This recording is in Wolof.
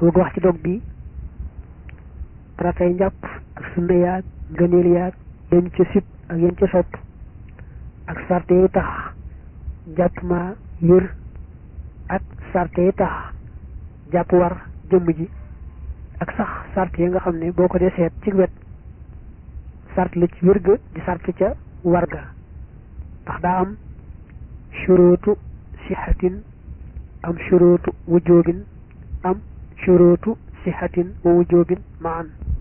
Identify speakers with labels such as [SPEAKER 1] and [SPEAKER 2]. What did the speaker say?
[SPEAKER 1] su bëgg wax ci dog bi faratay njàpp ak sunna yaag ngëneel yaag yéen ca sib ak yéen ca sopp ak sarte yi tax jàpp ma wér ak sarte yi tax jàpp war jëmm ji ak sax sart yi nga xam ne boo ko dee seet ci wet sart la ci wér ga di sart ca war ga ndax daa am shuruutu sixatin am shuruutu wujubin am shuruutu sixatin wa wujubin maan